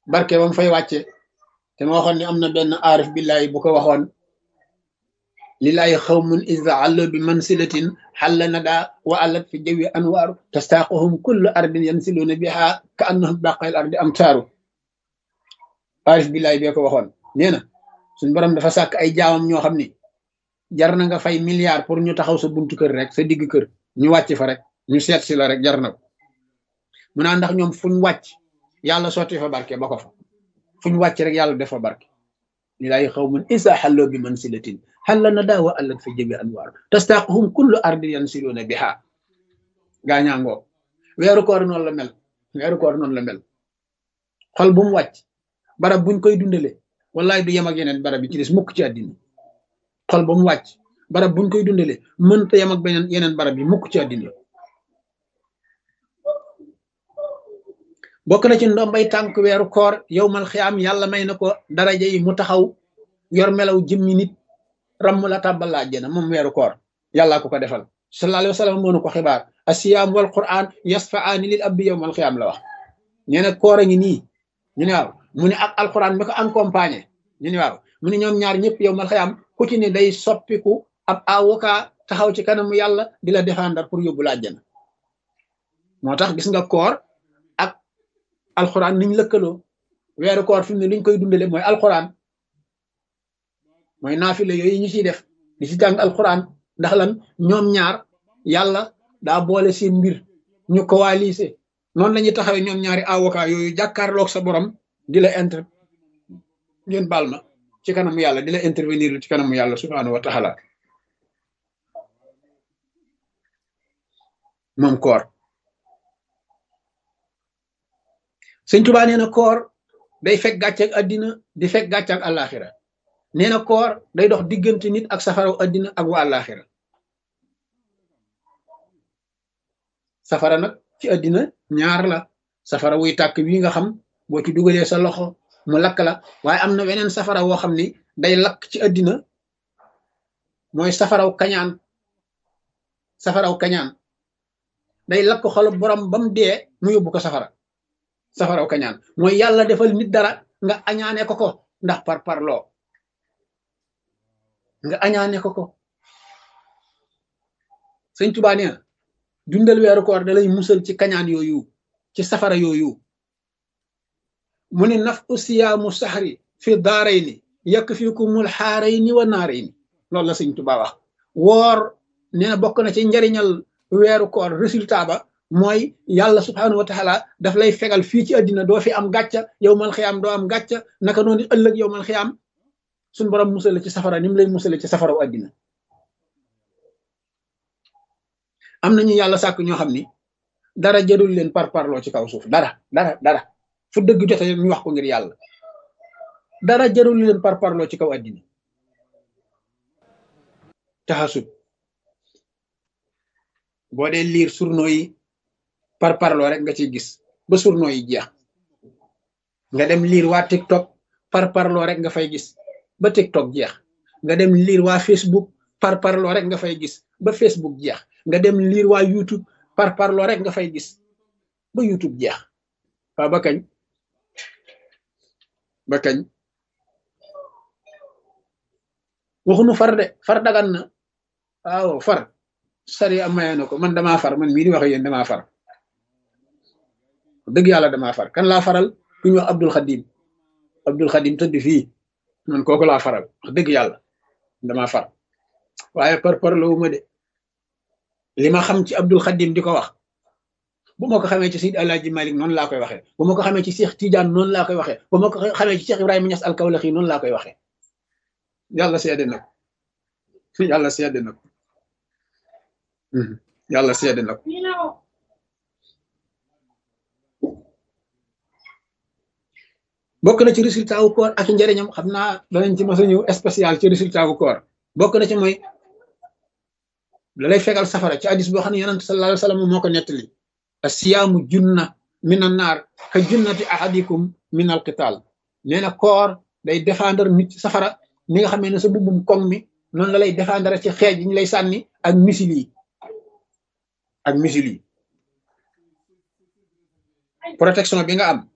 barke ba mu fay wàcce te ma waxoon ni am na benn aarif billahi bu ko waxoon lillahi xawmun iza allo bi mansilatin xalla nada wa allat fi jawi anwaaru tastaaquhum kullu ardin yansiluuna biha ka annahum baqayl ardi am taaru aarif billahi bee ko waxoon nee na suñ borom dafa sàkk ay jaamam ñoo xam ni jar na nga fay milliard pour ñu taxaw sa buntu kër rek sa digg kër ñu wàcc fa rek ñu seet si la rek jar na ko mu naa ndax ñoom fuñ wàcc yàlla sotti fa barke ba ko fa fuñ wàcc rek yàlla def fa barke lilaay xawmun isa xalloo bi mansilatin xalla na daa wa allat fa jëbi anwaar tastaaquhum kullu ardin yansiluuna biha gaañaangoo weeru koor noonu la mel weeru koor noonu la mel xol bu mu wàcc barab buñ koy dundale wallaay du yem ak yeneen barab yi ci des mukk ci àddina xol ba mu wàcc barab buñ koy dundale mënta yem ak beneen yeneen barab yi mukk ci àddina bokk na ci ndombay tànk weeru koor yow mal xiyaam yàlla may na ko daraja yi mu taxaw yor melaw jëmmi nit ramm la tàbbal la àjjana moom weeru koor yàllaa ko ko defal sallallahu alayhi wa sallam moo nu ko xibaar asiyaam wal quran yasfaani lil abdi yow mal xiyaam la wax nee na koor a ngi nii ñu ne waaw mu ne ak alquran mi ko accompagné ñu ne waaw mu ne ñoom ñaar ñëpp yow mal xiyaam ku ci ne day soppiku ab avocat taxaw ci kanamu yàlla di la défendre pour yóbbu la àjjana moo tax gis nga koor ak alquran niñ lëkkaloo weeru koor fi mu ne liñ koy dundale mooy alquran mooy naafile yooyu ñu ciy def di ci jàng alquran ndax lan ñoom ñaar yàlla daa boole seen mbir ñu coalisé noonu la ñuy taxawee ñoom ñaari avocat yooyu jàkkaarloog sa borom di la inter ngeen baal ma ci kanamu yàlla di la intervenir ci kanamu yàlla subhanahu wa taala moom koor sëñ Tuubaa nee na koor day fekk gàcce ak àddina di fekk gàcce ak àllaaxira nee na koor day dox diggante nit ak safaraw àddina ak wa àllaaxira safara nag ci àddina ñaar la safara wuy tàkk wi nga xam boo ci dugalee sa loxo mu lakk la waaye am na weneen safara woo xam ni day lakk ci àddina mooy safaraw kañaan safaraw kañaan day lakk xolu borom ba mu dee mu yóbbu ko safara safaraw kañaan mooy yàlla defal nit dara nga añaane ko ko ndax par parloo nga añaane ko ko sëñ Tuubaa nee na dundal weeru koor da lay musal ci kañaan yooyu ci safara yooyu mu ne naf usiyaamu saxri fi daarayni yakfikumul xaarayni wa naarayni loolu la sëñ Tuubaa wax woor nee na bokk na ci njariñal weeru koor résultat ba mooy yàlla subhaanahu wa taala daf lay fegal fii ci àddina doo fi am gàcca yow mal xiyaam doo am gàcca naka noonu ëllëg yow mal xiyaam suñ borom musale ci safara ni mu lay musale ci safaraw àddina am nañu yàlla sàkk ñoo xam ni dara jarul leen par parloo ci kaw suuf dara dara dara fu dëgg jote ñu wax ko ngir yàlla dara jarul leen par parloo ci kaw àddina taxasub boo dee liir surno yi par parloo rek nga ciy gis ba surno yi jeex nga dem liir waa TikTok par parloo rek nga fay gis ba TikTok jeex nga dem liir waa Facebook par parloo rek nga fay gis ba Facebook jeex nga dem liir waa YouTube par parloo rek nga fay gis ba YouTube jeex waaw ba kañ ba kañ waxunu far de far dagan na waaw far sari am maye na ko man damaa far man mii di wax yéen damaa far dëgg yàlla damaa far kan laa faral ku ñu wax Abdul Xadim Abdul Xadim tëdd fii man kooku laa faral wax dëgg yàlla damaa far waaye par par la ma de li ma xam ci Abdul Xadim di ko wax bu ma ko xamee ci Seydi Alaaji Malik noonu laa koy waxee bu ma ko xamee ci Cheikh Tidiane noonu laa koy waxee bu ma ko xamee ci Cheikh Ibrahima Niass Alkawlaxi noonu laa koy waxee yàlla seede na ko yàlla seede na ko yàlla seede na ko bokk na ci résultat wu koor ak njëriñam xam naa danañ ci mos a ñëw spécial ci résultat wu koor bokk na ci mooy la lay fegal safara ci hadis boo xam ne yonent sallallahu alayhi wa sallam moo ko nettali asiyaamu junna min an naar ka junnati ahadikum min al qital nee na koor day défendre nit ci safara ni nga xamee ne sa bubbum koŋ mi noonu la lay défendre ci xeej yi ñu lay sànni ak misil yi ak misil yi protection bi nga am